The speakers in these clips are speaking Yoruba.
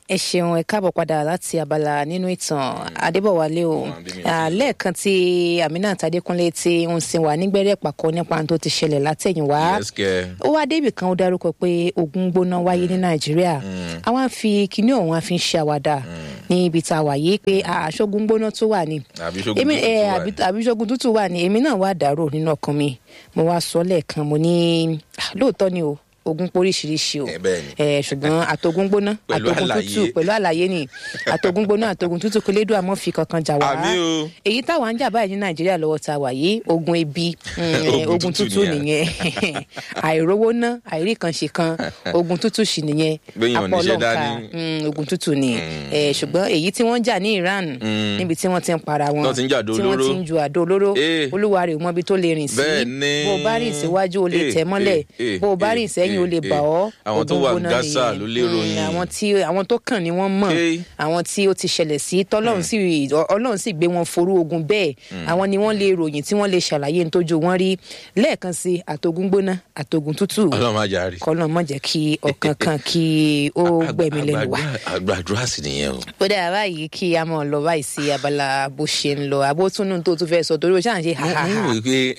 ẹ ṣeun ẹ káàbọ̀ padà láti abala nínú ìtàn adébọ̀wálé o Wọ́n á bí mi Ah, lẹ́ẹ̀kan tí aminat adékúnlé ti ń sin wa nígbẹ́rẹ́ pàkọ́ nípa ohun tó ti ṣẹlẹ̀ látẹ̀yìnwá yes kẹ ó wá débì kan ó dárúkọ pé ogun gbóná wáyé ní nàìjíríà àwọn á fi kinní ọ̀hún á fi ń ṣe àwàdà ní ibi tá a wà yìí pé ah, aṣọ́gun gbóná tó wà ní àbí ṣogun èmi tútù ẹ wà àbí ní. àbí ṣogun tútù wà ní èmi náà wà dàrú nínú ọkàn mi mo wá sọ lẹ́ẹ̀kan mo ní ah, lóòótọ́ ni o ogun poríṣiríṣi o Eh, bẹ́ẹ̀ ni. ẹ ṣùgbọ́n àtogun gbóná Pẹ̀lú àtogun àlàyé. tútù pẹ̀lú àlàyé ni àtogun gbóná àtogun tútù kò lédùn àmọ́ fi kankan jà wá Àmì o. èyí táwa ń jà báyìí ní nàìjíríà lọ́wọ́ ta wà yìí ogun ebi mm, eh, Ogun ogun tútù tútù nìyẹn. nìyẹn àìrówó ná àìrí kan ṣe kan ogun tútù sì nìyẹn Béèyàn ò níṣẹ́ apọlọ́ǹkà dání. mm, ogun tútù ni Eh, ṣùgbọ́n èyí tí wọ́n jà ní iran níbi tí wọ́n ti ń para wọn Tọ́ ti ń jà àdó tí wọ́n olóró. ti ń ju àdó olóró Eh. olúwa rẹ̀ ò mọ ibi tó lè rìn sí Bẹ́ẹ̀ ni. bó o bá rìn síwájú o lè Eh, tẹ̀ mọ́lẹ̀ eh, eh, bó o bá eh, rìn sẹ́yìn o lè eh, bà ọ́ àwọn tó ogun wà gbóná Gaza nìyẹn. ló lérò Mm, yín. àwọn tí àwọn tó kàn ni wọ́n mọ̀ Eh. àwọn tí ó ti ṣẹlẹ̀ sí tọ́lọ́run sì ọlọ́run sì gbé wọn forú ogun bẹ́ẹ̀ àwọn ni wọ́n lè ròyìn tí wọ́n lè ṣàlàyé ní tójú wọn rí lẹ́ẹ̀kan sí àtogun gbóná àtogun tútù ọlọ́run má jà rí. kọ́nà mọ̀ jẹ́ kí ọ̀kan kan kí ó gbẹ̀mí lẹ́nu wa. àgbàdúrà sì nìyẹn o. ó dára báyìí kí a mọ̀ lọ báyìí sí abala bó ṣe ń lọ abótúnú tó tún fẹ́ sọ torí o ṣáà ń ṣe mo ha ha ń ha wò pé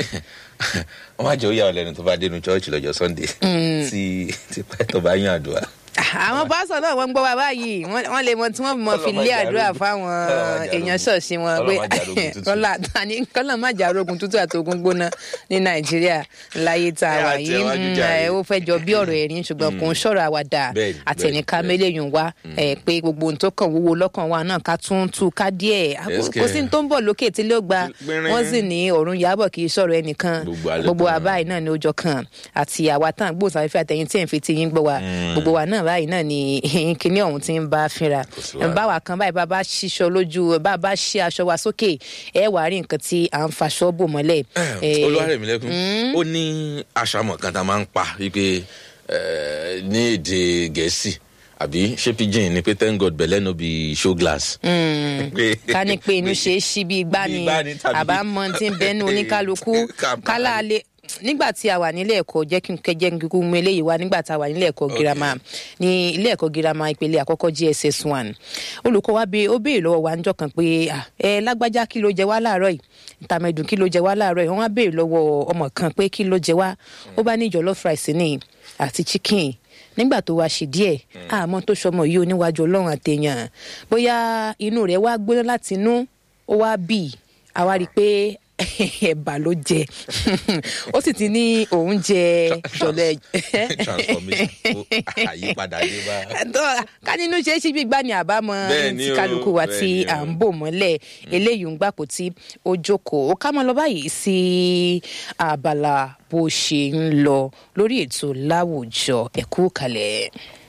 wọ́n má jẹ́ ó yà ọ́ lẹ́nu tó bá dénú chọ́ọ̀chì lọ́jọ́ sunday tí tí pẹ́tọ́ bá yàn àdúrà. àwọn pásítọ̀ náà wọ́n ń gbọ́ wa báyìí wọ́n wọ́n lè mọ tí wọ́n mọ fi lé àdúrà fáwọn èèyàn ṣọ̀ọ̀ṣì wọn pé kọ́lá tani kọ́lá má jà rogun tútù àti ogun gbóná ní nàìjíríà láyé tá a wà Ẹ yìí àtẹ̀wájú Mm, jàre. ẹ, ó fẹ́ jọ bí ọ̀rọ̀ ẹ̀rín ṣùgbọ́n kò ń ṣọ̀rọ̀ àwàdà Bẹ́ẹ̀ni, àtẹnika bẹ́ẹ̀ni, mélèyàn wá ẹ, pé gbogbo ohun tó kàn wúwo lọ́kàn wa náà ká tún tú ká díẹ̀ Yes, kò sí ní tó ń bọ̀ lókè tí ló gba Gbìnrín. wọ́n sì ní ọ̀run yàbọ̀ kì í sọ̀rọ̀ ẹnìkan Gbogbo alẹ́ gbogbo tán. àbá báyìí náà ni ó jọ kàn àti àwa tá à ń gbóhùnsáfẹ́fẹ́ àtẹ̀yìn tí ẹ̀ ń fi ti yín gbọ́ wa gbogbo wa náà báyìí náà ni kinní ọ̀hún ti ń bá fínra sí wàhálà. báwa kan báyìí bá bá ṣíṣọ lójú bá bá ṣí aṣọ wa sókè ẹ wàá rí nǹkan tí à ń faṣọ bò mọ́lẹ̀. Eh, olúwarẹ̀mílẹ́kùn ó ní àṣàmọ̀ kan tá a máa ń pa wípé eh, ní èdè gẹ̀ẹ́sì àbí ṣé pidgin ni pé thank god belle no be show glass. Pé- ká ní pé inú ṣe é ṣí bí igbá Bí ni igbá ni tàbí- àbámọ tí ń bẹnu oníkálukú Ká- kálá lè nígbà tí a wà nílé ẹ̀kọ́ jẹ́ kí n kẹjẹ́ kíkú mú eléyìí wá nígbà tá a wà nílé ẹ̀kọ́ girama ní ilé ẹ̀kọ́ girama ìpele àkọ́kọ́ gss one olùkọ́ wa bẹ ó béèrè lọ́wọ́ wa níjọ́ kan pé "Ah, ẹ lágbájá kí ló jẹ wá láàárọ̀ yìí tàmẹ̀dùn kí ló jẹ wá láàárọ̀ yìí wọ́n wá béèrè lọ́wọ́ ọmọ kan pé kí ló jẹ wá ó bá ní jollof rice ní àti chicken nígbà tó wá ṣe díẹ̀ àmọ́ tó sọmọ yìí oníwájú ọlọ́run àtẹ̀yàn bóyá inú rẹ̀ wá gbóná láti inú ó wá bì àwa rí i pé ẹ̀bà ló jẹ ó sì ti ní òun jẹ jọlẹ. transformation ó àyípadà dé bá. Tó- ká nínú ṣe é ṣí bí gbá ni àbámọ Bẹ́ẹ̀ ni tí o, kálukú wa bẹ́ẹ̀ tí ni o. à ń bò mọ́lẹ̀ eléyìí ń gbàpò tí ó jókòó ó ká mọ́ lọ báyìí sí abala bó ṣe ń lọ lórí ètò láwùjọ ẹ̀kú kalẹ̀.